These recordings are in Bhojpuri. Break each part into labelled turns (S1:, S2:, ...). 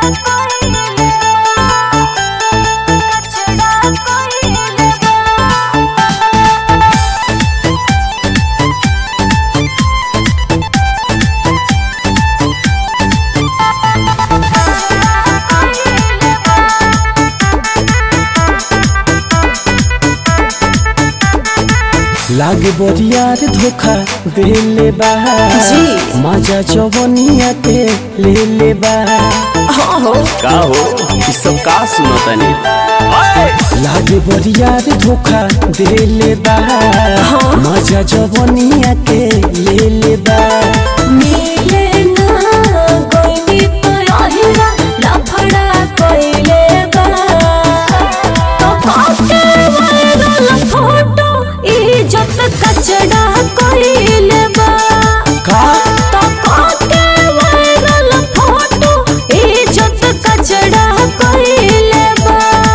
S1: लागे बरियार धोखा देले बा
S2: जी।
S1: मजा जवनिया के ले ले बा
S2: हाँ हो
S3: का हो ई सब का सुनतनी
S1: लागे बरियार धोखा देले बा
S2: हाँ।
S1: मजा जवनिया के ले ले बा
S2: मिले ना कोई तो आहिरा लफड़ा कोइले बा तो पाके वायरल फोटो इज्जत कचड़ा कोइले बा
S1: का
S2: तो पाके वायरल फोटो इज्जत कचड़ा कोइले बा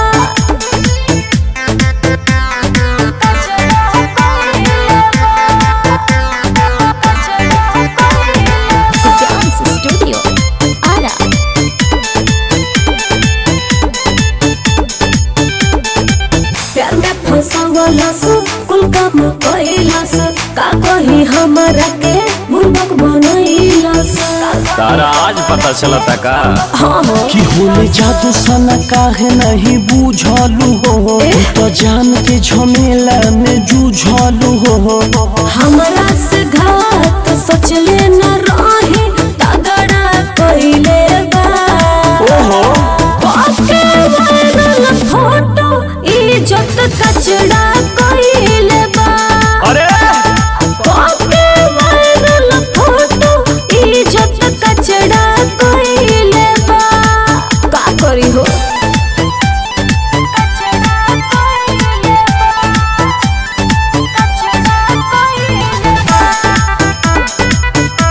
S2: कचड़ा कोइले Dance Studio Ara प्यार में फंसावलस कुल काम कैलस का कही हमरा के मुंडक बनैलस
S3: तारा आज पता चलता का
S2: हाँ हो
S1: कि होले जादू सना काहे नहीं बुझलू हो
S2: ए?
S1: तू तो जान के झमेला में जूझलू हो
S2: हमरा से घात सचले न रही तगड़ा कैले बा
S1: ओहो
S2: पाके वायरल फोटो इज्जत कचड़ा कैले बा
S3: अरे
S2: पाके वायरल फोटो इज्जत कचड़ा कैले बा का करी हो कचड़ा कैले बा कचड़ा कैले बा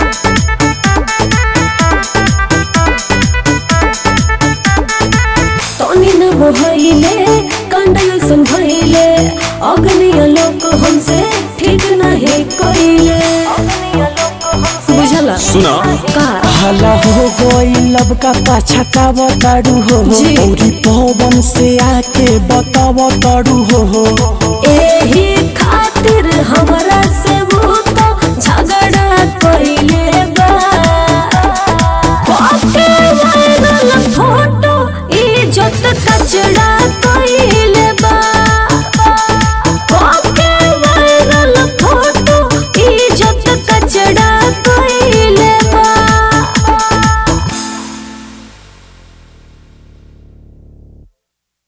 S2: तनी न मोहइले कंडल संभइले अग्निय लोक हमसे ठीक नहीं कइले बुझला
S3: सुना
S2: का
S1: हाला हो गई लब का पाछा बताड़ू हो
S2: जी।
S1: औरी पवन से आके बताव ताड़ू हो
S2: एही खातिर हमरा से वो तो झगड़ा कइले